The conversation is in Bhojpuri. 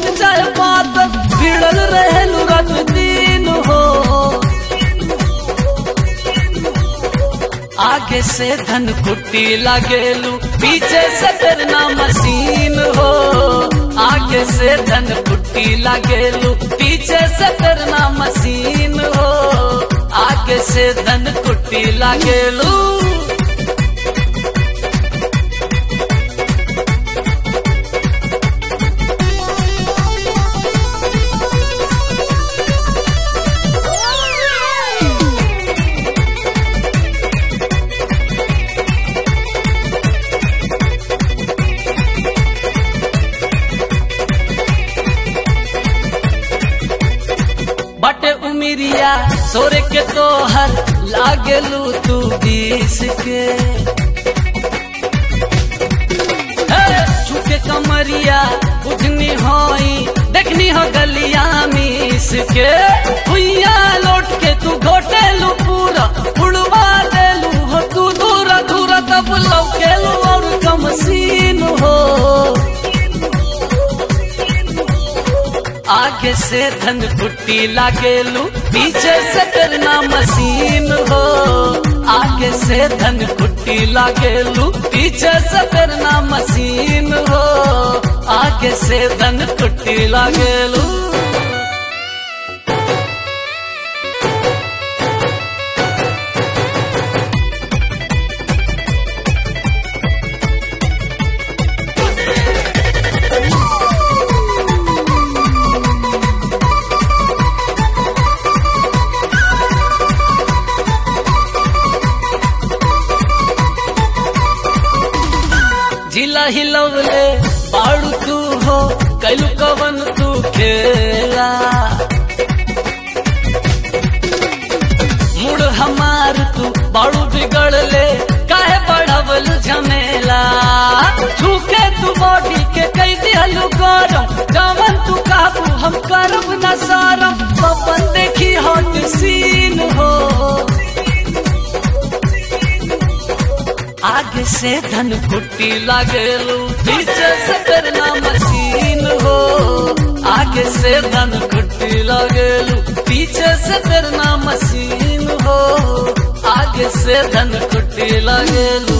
चाहे बात भिड़ल रहेलू रात दिन हो आगे से धन कुट्टी लगेलू पीछे से करना मशीन हो आगे से धन कुट्टी लगेलू पीछे से करना मशीन हो आगे से धन कुट्टी लगेलू बटे उमिरिया सोरे के तोहर लागलू तू बीस के हे, झुके कमरिया बुझनी होई देखनी हो गलिया मीस के भुइया लौट के तू घोटेलू पूरा उड़वा देलू हो तू दूर दूर तब लौकेलू और कम सीन हो आगे से धन कुट्टी लागेलू पीछे से करना मशीन हो आगे से धन कुट्टी लागेलू पीछे से करना मशीन हो आगे से धन कुट्टी लागेलू जिला हिलवले बाड़ू तू हो कैलू कवन तू खेला मुड़ हमार तू बाड़ू बिगड़ले काहे बढ़वल झमेला झूके तू बॉडी के कई दिहलू गरम जवन तू काबू हम करब न सारम पवन देखी हॉट सीन हो आगे से धन कुट्टी लागेलू पीछे से करना मशीन हो आगे से धन कुट्टी लागेलू पीछे से करना मशीन हो आगे से धन कुट्टी लागेलू